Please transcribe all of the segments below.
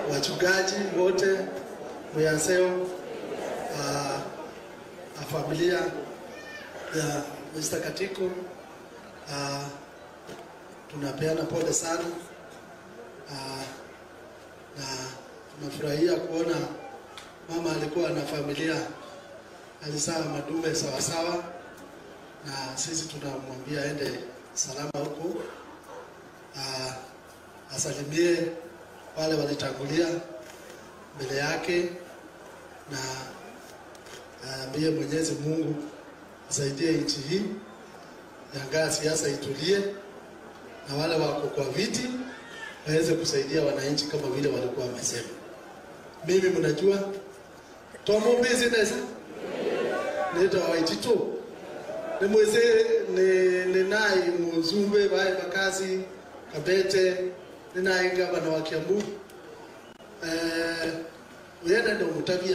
wachungaji wote Muyaseo, uh, familia ya Mr. Katiko uh, tunapeana pole sana uh, na tunafurahia kuona mama alikuwa na familia alizaa madume sawasawa, na sisi tunamwambia aende salama huko, uh, asalimie wale walitangulia mbele yake na aambie Mwenyezi Mungu asaidie nchi hii, yangaa siasa itulie, na wale wako kwa viti waweze kusaidia wananchi kama vile walikuwa wamesema. Mimi mnajua tomo business nita waitito ni mweze ni ni nai muzumbe bae makazi kabete ni nai gavana wa Kiambu eh uyenda ndio mutavia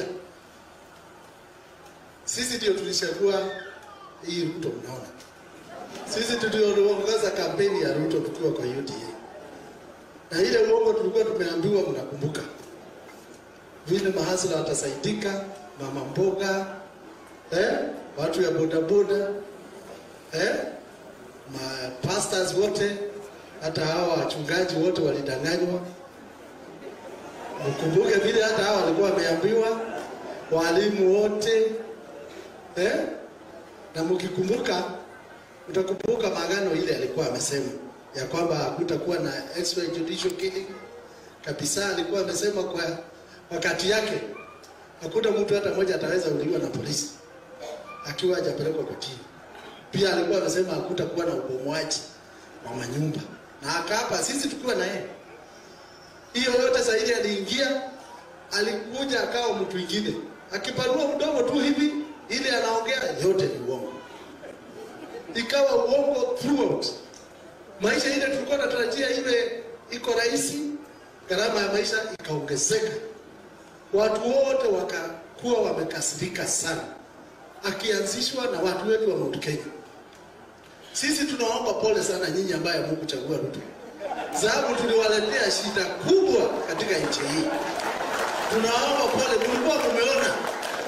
sisi ndio tulichagua hii Ruto, mnaona sisi tuliongoza kampeni ya Ruto tukiwa kwa UDA, na ile uongo tulikuwa tumeambiwa, mnakumbuka vile mahasla watasaidika, mama mboga eh, watu ya bodaboda eh, ma pastors wote, hata hawa wachungaji wote walidanganywa. Mkumbuke vile hata hawa walikuwa wameambiwa, walimu wote eh? Na mkikumbuka utakumbuka maagano ile alikuwa amesema ya kwamba hakutakuwa na extrajudicial killing kabisa. Alikuwa amesema kwa wakati yake hakuna mtu hata mmoja ataweza uliwa na polisi akiwa hajapelekwa kotini. Pia alikuwa amesema hakutakuwa na ubomoaji wa manyumba, na akaapa sisi tukiwa na yeye. Hiyo yote zaidi aliingia, alikuja akawa mtu mwingine, akipanua mdomo tu hivi ile anaongea yote ni uongo, ikawa uongo throughout. Maisha ile tulikuwa tunatarajia iwe iko rahisi, gharama ya maisha ikaongezeka, watu wote wakakuwa wamekasirika sana, akianzishwa na watu wetu wa Mount Kenya. Sisi tunaomba pole sana nyinyi ambaye hamkuchagua Ruto, sababu tuliwaletea shida kubwa katika nchi hii. Tunaomba pole, mlikuwa mumeona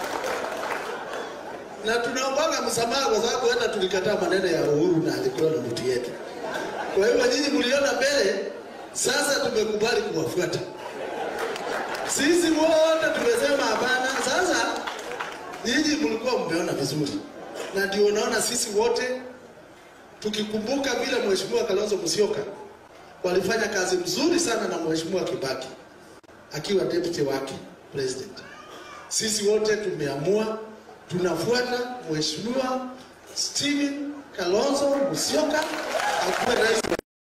na tunaombaga msamaha kwa sababu hata tulikataa maneno ya Uhuru na alikuwa na mtu yetu. Kwa hiyo nyinyi mliona mbele, sasa tumekubali kuwafuata. Sisi wote tumesema hapana. Sasa nyinyi mlikuwa mmeona vizuri, na ndio unaona sisi wote tukikumbuka vile Mheshimiwa Kalonzo Musyoka walifanya kazi mzuri sana na Mheshimiwa Kibaki akiwa deputy wake president. Sisi wote tumeamua tunafuata Mheshimiwa Steven Kalonzo Musyoka akuwe rais.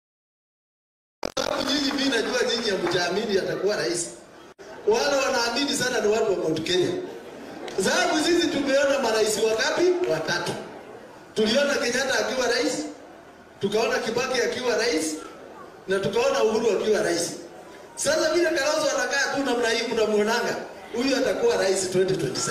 Sababu nyinyi, mimi najua nyinyi hamjaamini atakuwa rais. Wale wanaamini sana ni watu wa Mount Kenya, sababu sisi tumeona marais wangapi? Watatu. Tuliona Kenyatta akiwa rais, tukaona Kibaki akiwa rais na tukaona Uhuru akiwa rais. Sasa vile Kalonzo anakaa tu namna hii, mnamuonanga huyu atakuwa rais 2027.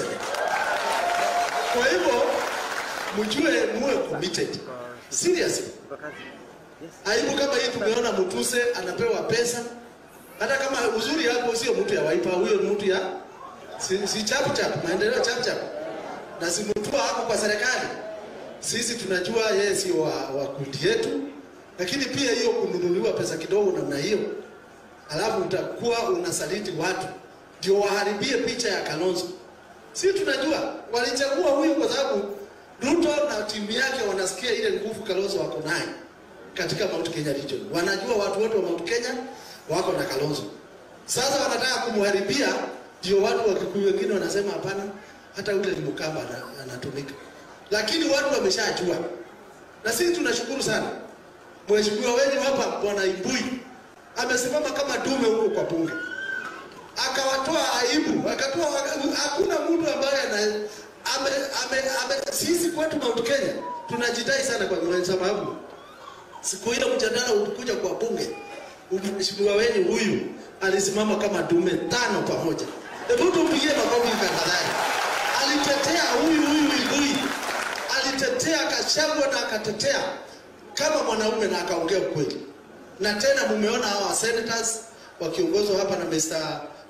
Kwa hivyo mjue, muwe committed seriously. Aibu kama hii tumeona Mutuse anapewa pesa, hata kama uzuri hapo sio mtu ya Wiper, huyo ni mtu ya si, si chap chap, maendeleo chap chap, na si mtu hapo kwa serikali. Sisi tunajua yeye si wa, wa kundi yetu, lakini pia hiyo kununuliwa pesa kidogo namna hiyo, alafu utakuwa unasaliti watu ndio waharibie picha ya Kalonzo. Si tunajua walichagua huyu kwa sababu Ruto na timu yake wanasikia ile nguvu Kalonzo wako naye katika Mount Kenya region. Wanajua watu wote wa Mount Kenya wako na Kalonzo. Sasa wanataka kumharibia, ndio watu wa Kikuyu wengine wanasema hapana, hata yule ni Mkamba ana- anatumika. Lakini watu wameshajua, na sisi tunashukuru sana mheshimiwa wenyu hapa Bwana Imbui amesimama kama dume huko kwa bunge akawatoa aibu, akatoa hakuna mtu ambaye ana ame, ame, ame, sisi kwetu Mount Kenya tunajidai sana kwa sababu siku ile mjadala ulikuja kwa bunge, mheshimiwa wenyu huyu alisimama kama dume tano pamoja. Hebu tumpigie makofi tafadhali. Alitetea huyu huyu Igui, alitetea Gachagua na akatetea kama mwanaume na akaongea ukweli. Na tena mumeona hawa senators wakiongozwa hapa na Mr.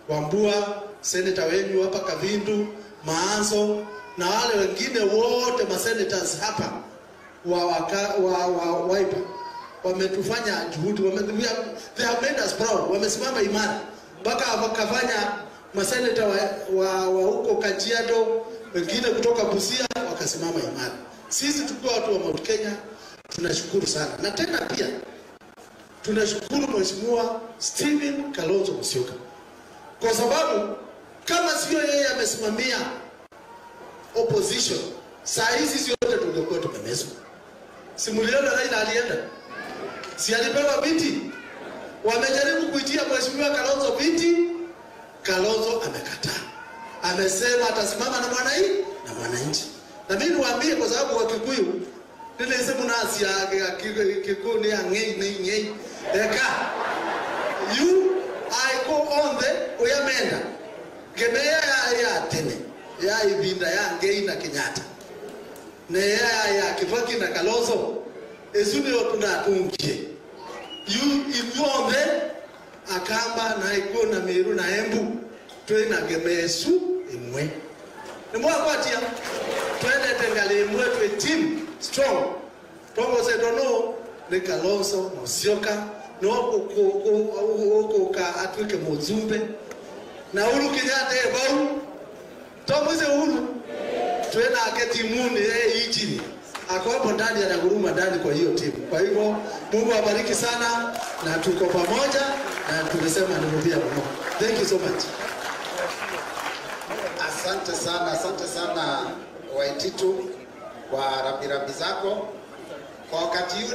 Wambua, seneta wenyu hapa Kavindu, Maanzo na wale wengine wote masenators hapa wa, waka, wa, wa Wiper wametufanya juhudi wame, we have, they have made us proud, wamesimama imara mpaka wakafanya maseneta wa, wa, wa huko Kajiado, wengine kutoka Busia wakasimama imara. Sisi tukiwa watu wa Mount Kenya tunashukuru sana, na tena pia tunashukuru Mheshimiwa Stephen Kalonzo Musyoka kwa sababu kama sio yeye amesimamia opposition, saa hizi zote tungekuwa tumemezwa. Simuliona Raila alienda, si alipewa viti? Wamejaribu kuitia Mheshimiwa Kalonzo viti, Kalonzo amekataa, amesema atasimama na mwananchi na mwananchi. Na mimi niwaambie, kwa sababu Wakikuyu nilese munasi ya kikuni ya ngei ngei ngei eka you I go on the uyamenda gemeya ya ya tene ya ibinda ya ngei na Kenyatta ne ya ya Kibaki na Kalonzo ezuni otunatungie you if you on the akamba na iko na miru na embu twina gemesu imwe nimwakwatia twende tengale imwe twe team strong tongo se dono ni Kalonzo Musyoka no okuka atuike muzumbe na Uhuru Kenyatta ebau tomwize Uhuru twenake timuni yeye ichini ako hapo ndani anaguruma ndani kwa hiyo timu. Kwa hivyo Mungu awabariki sana, na tuko pamoja na tumesema nirudia mno. Thank you so much. Asante sana, asante sana Waititu kwa rambirambi zako kwa wakati huu.